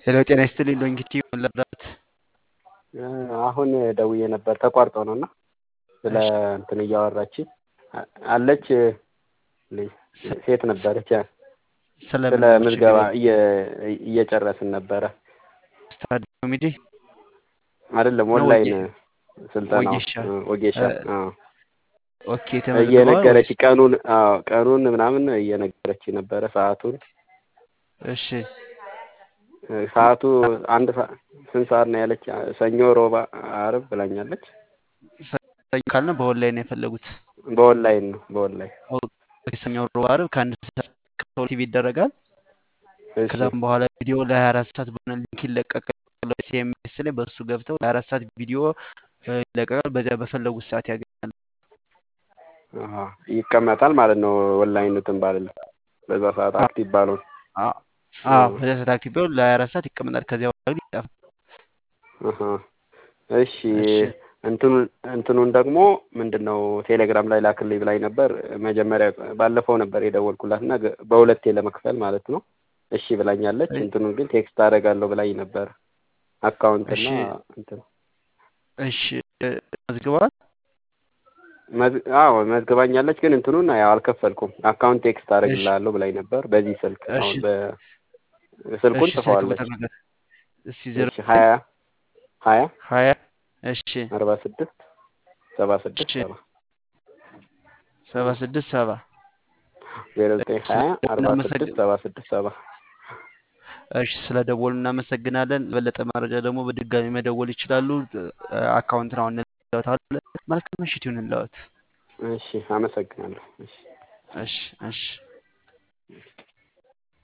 ሄሎ ጤና ይስጥልኝ ዶንኪቲ ለብራት አሁን ደውዬ ነበር ተቋርጦ ነው እና ስለ እንትን እያወራች አለች ሴት ነበረች ስለ ምዝገባ እየጨረስን ነበረ ስታዲ ኮሚዲ አይደለም ኦንላይን ስልጠና ወጌሻ ኦኬ እየነገረች ቀኑን ቀኑን ምናምን እየነገረች ነበረ ሰዓቱን እሺ ሰዓቱ አንድ ስንት ሰዓት ነው ያለች? ሰኞ፣ ሮባ፣ አርብ ብላኛለች። ሰኞ ካልነ በኦንላይን ነው የፈለጉት? በኦንላይን ነው በኦንላይን ሰኞ፣ ሮባ፣ አርብ ከአንድ ሰዓት ቲቪ ይደረጋል። ከዛም በኋላ ቪዲዮ ለሀያ አራት ሰዓት በሆነ ሊንክ ይለቀቃል። ሲኤምኤስ ላይ በእሱ ገብተው ለሀያ አራት ሰዓት ቪዲዮ ይለቀቃል። በዚያ በፈለጉት ሰዓት ያገኛል። ይቀመጣል ማለት ነው። ኦንላይን እንትን ባልል በዛ ሰዓት አክቲቭ ባልሆን በዚያ ሰዓት አክቲቭ ቢሆን ለሀያ አራት ሰዓት ይቀመጣል። ከዚያ በኋላ ግን ይጠፋል። እሺ እንትኑን ደግሞ ምንድን ነው ቴሌግራም ላይ ላክልኝ ብላኝ ነበር። መጀመሪያ ባለፈው ነበር የደወልኩላት እና በሁለቴ ለመክፈል ማለት ነው። እሺ ብላኛለች። እንትኑን ግን ቴክስት አደርጋለሁ ብላኝ ነበር። አካውንት እና እንትን እሺ መዝግበዋል። አዎ መዝግባኛለች። ግን እንትኑን ያው አልከፈልኩም። አካውንት ቴክስት አደርግልሃለሁ ብላኝ ነበር በዚህ ስልክ አሁን ስልኩን ጽፈዋለች። ሀያ ሀያ ሀያ እሺ አርባ ስድስት ሰባ ስድስት ሰባ ሰባ ስድስት ሰባ ዜሮ ዘጠኝ ሀያ አርባ ስድስት ሰባ ስድስት ሰባ እሺ ስለ ደወሉ እናመሰግናለን። ለበለጠ መረጃ ደግሞ በድጋሚ መደወል ይችላሉ። አካውንት ነው እንለዋታለን። መልካም ምሽት ይሁንልዎት። እሺ አመሰግናለሁ። እሺ እሺ እሺ